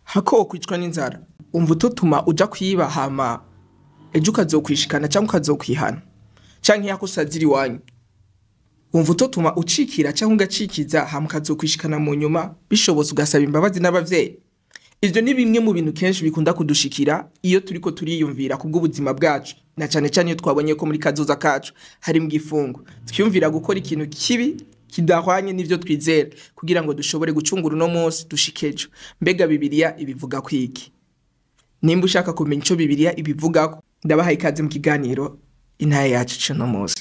hako wokwicwa n'inzara umva utotuma uja kwiba hama ejo ukazokwishikana cyangwa ukazokwihana canke yako usazira iwanyu wumva utotuma ucikira cyangwa ugacikiza hama ukazokwishikana mu nyuma bishobotse ugasaba imbabazi n'abavyeyi ivyo ni bimwe mu bintu kenshi bikunda kudushikira iyo turiko turiyumvira ku bw'ubuzima bwacu na cane cane iyo twabonye ko muri kazoza kacu hari mu gifungo twiyumvira gukora ikintu kibi kidahwanye n'ivyo twizera kugira ngo dushobore gucungura uno munsi dushike ejo mbega bibiliya ibivuga kwiki nimba ushaka kumenya ico bibiliya ibivugako ndabahaye ikaze mu kiganiro intaya yacu c'uno munsi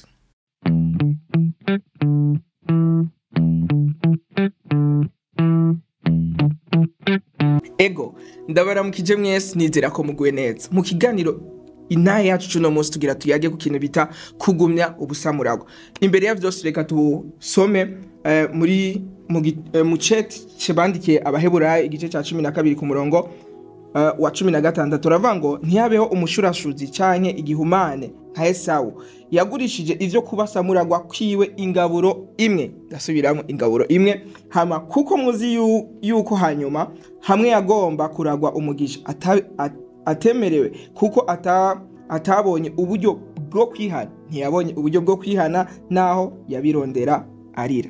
ego ndabaramukije mwese nizera ko muguwe neza mu kiganiro intaya yacu c'uno munsi tugira tuyage ku kintu bita kugumya ubusamuragwa imbere ya vyose reka tusome eh, muri mu gi- eh, mu ceti cebandikiye abaheburayo igice ca cumi na kabiri ku murongo eh, wa cumi na gatandatu turavuga ngo ntihabeho umushurashuzi canke igihumane nka esawu yagurishije ivyo kuba samuragwa kwiwe ingaburo imwe ndasubiramo ingaburo imwe hama kuko muzi yu- yuko hanyuma hamwe yagomba kuragwa umugisha ata- at- atemerewe kuko ata- atabonye uburyo bwo kwihana ntiyabonye uburyo bwo kwihana naho yabirondera arira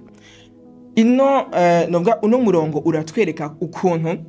ino eh, novuga uno murongo uratwereka ukuntu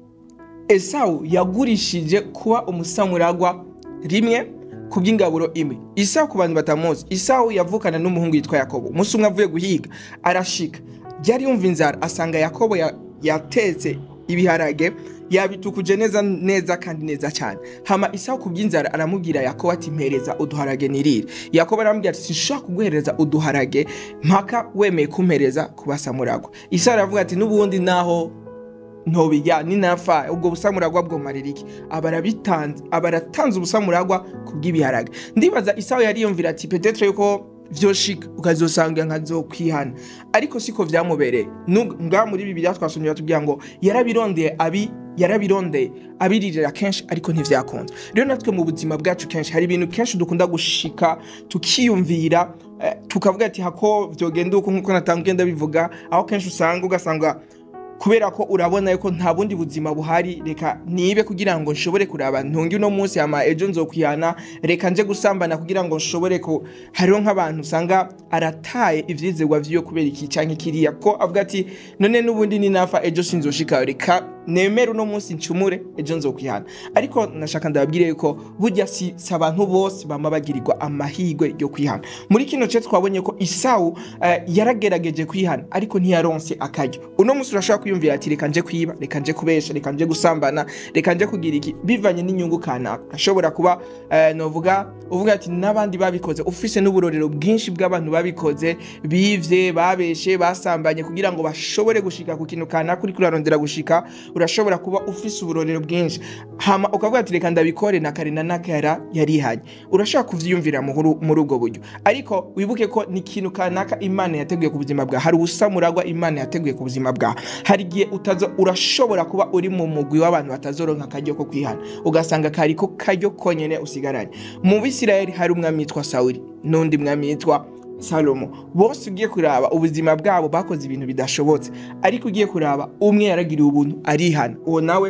esawu yagurishije kuba umusamuragwa rimwe ku by'ingaburo imwe isawu ku bantu batamuzi isawu yavukana n'umuhungu yitwa yakobo umunsi umwe avuye guhiga arashika yari yumva inzara asanga yakobo ya- yatetse ibiharage yabitukuje neza neza kandi neza cyane hama isawu ku by'inzara aramubwira yakobo ati mpereza uduharage nirire yakobo aramubwira ati sinshobora kuguhereza uduharage mpaka wemeye kumpereza kubasamuragwa isawu aravuga ati n'ubundi naho ntobijya ninapfa ubwo busamuragwa bwomarira iki aba arabitanze aba aratanze ubusamuragwa ku bw'ibiharage ndibaza isaho yariyumvira ati petetre yuko vyoshika ukazosanga nkazokwihana ariko siko vyamubereye Nu- nga muri bibiliya twasomye batubwira ngo yarabirondeye abi yarabirondeye abiririra kenshi ariko ntivyakunze rero natwe mu buzima bwacu kenshi hari ibintu kenshi dukunda gushika tukiyumvira eh, tukavuga ati hako vyogenda uko nkuko natangiye ndabivuga aho kenshi usanga ugasanga kubera ko urabona yuko nta bundi buzima buhari reka nibe kugira ngo nshobore kuraba ntungi uno munsi ama ejo nzokwihana reka nje gusambana kugira ngo nshobore ko hariho nk'abantu usanga arataye ivyizerwa vyiwe kubera iki canke kiriya ko avuga ati none n'ubundi ninafa ejo sinzoshika reka nemere uno munsi ncumure ejo nzokwihana ariko nashaka ndababwire yuko burya si si abantu bose bama bagirirwa amahirwe yo kwihana muri kino ce twabonye ko isawu eh, yaragerageje kwihana ariko ntiyaronse akaryo uno munsi urashobora kwiyumvira ati reka nje kwiba reka nje kubesha reka nje gusambana reka nje kugira iki bivanye n'inyungu kanaka ashobora kuba eh, novuga uvuga ati n'abandi babikoze ufise n'uburorero bwinshi bw'abantu babikoze bivye babeshe basambanye kugira ngo bashobore gushika ku kintu kanaka uriko urarondera gushika urashobora kuba ufise uburorero bwinshi hama ukavuga ati reka ndabikore na kare na nakara yarihanye urashobora kuvyiyumvira muri muri ubwo buryo ariko wibuke ko ni ikintu kanaka imana yateguye ku buzima bwawe hari ubusamuragwa imana yateguye ku buzima bwawe hari igihe utazo urashobora kuba uri mu mugwi w'abantu batazoronka akaryo ko kwihana ugasanga kari ko karyo konyene usigaranye mu bisirayeli hari umwami yitwa sawuli n'undi mwami yitwa salomo bose ugiye kuraba ubuzima bwabo bakoze ibintu bidashobotse ariko ugiye kuraba umwe yaragiriwe ubuntu arihana uwo nawe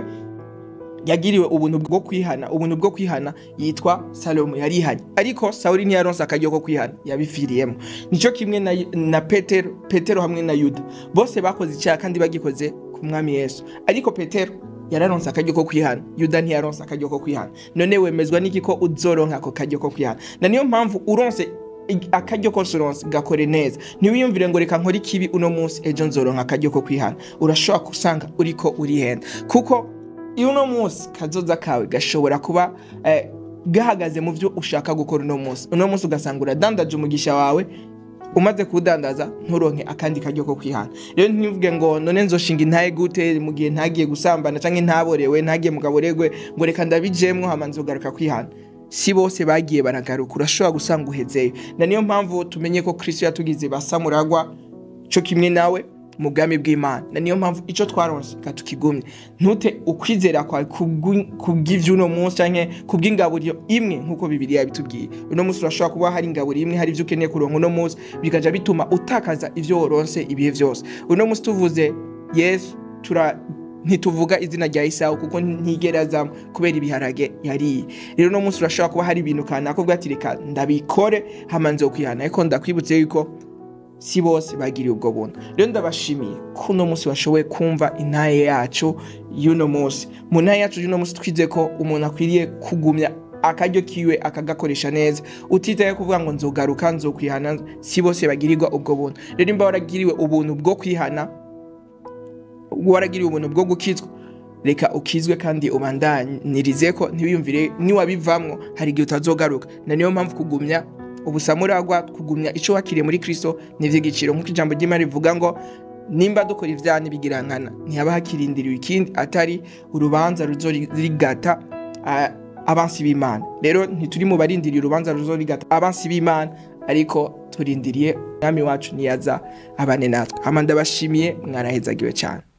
yagiriwe ubuntu bwo kwihana ubuntu bwo kwihana yitwa salomo yarihanye ariko sawuli ntiyaronse akaryo ko kwihana yabifiriyemo nicyo kimwe na, na petero petero hamwe na yuda bose bakoze icyaha kandi bagikoze ku mwami yesu ariko petero yararonse akaryo ko kwihana yuda ntiyaronse akaryo ko kwihana none wemezwa n'iki ko uzoronka ako karyo ko kwihana na niyo mpamvu uronse ig- akaryo kose uronse gakore neza ntiwiyumvire ngo reka nkore ikibi uno munsi ejo nzoronka akaryo ko kwihana urashobora gusanga uriko urihenda kuko iyo uno munsi kazoza kawe gashobora kuba eh, gahagaze mu byo ushaka gukora uno munsi uno munsi ugasanga uradandaje umugisha wawe umaze kuwudandaza nturonke akandi karyo ko kwihana rero ntivuge ngo none nzoshinga intaye gute mu gihe ntagiye gusambana canke ntaborewe ntagiye mu gaboregwe ngo reka ndabijemwo hama nzogaruka kwihana si bose bagiye baragaruka urashobora gusanga uhezeyo na niyo mpamvu tumenye ko kristo yatugize basamuragwa co kimwe nawe mu bwami bw'imana na niyo mpamvu icyo twaronse reka tukigumye ntute ukwizera kwawe kubw'ivy'uno munsi canke kubw'ingaburiro imwe nk'uko bibiri yabitubwiye uno munsi urashobora kuba hari ingaburiro imwe hari ivyo ukeneye kuronka uno munsi bikaja bituma utakaza ivyo woronse ibihe vyose uno munsi tuvuze yesu tura ntituvuga izina rya Isawu kuko ntigera azamo kubera ibiharage yariye rero no munsi urashobora kuba hari ibintu kanaka uvuga ati reka ndabikore hama nzokwihana ariko ndakwibutse yuko si bose bagiriye ubwo buntu rero ndabashimiye ko uno munsi bashoboye kumva intaye yacu y'uno munsi mu ntaye yacu y'uno munsi twize ko umuntu akwiriye kugumya akaryo kiwe akagakoresha neza utitaye kuvuga ngo nzogaruka nzokwihana si bose bagirirwa ubwo buntu rero imba waragiriwe ubuntu bwo kwihana waragiriwe ubuntu bwo gukizwa reka ukizwe kandi ubandanirize ko ntibiyumvire niwabivamwo hari igihe utazogaruka na niyo mpamvu kugumya ubusamuragwa kugumya icyo wakiriye muri kristo ni iby'igiciro nk'uko ijambo ry'imana rivuga ngo nimba dukora ibyaha n'ibigirankana ntihaba hakirindiriwe ikindi atari urubanza ruzorigata abansi b'imana rero ntituri mu barindiriye urubanza ruzorigata abansi b'imana ariko turindiriye umwami wacu niyaza abane natwe hama ndabashimiye mwarahezagiwe cyane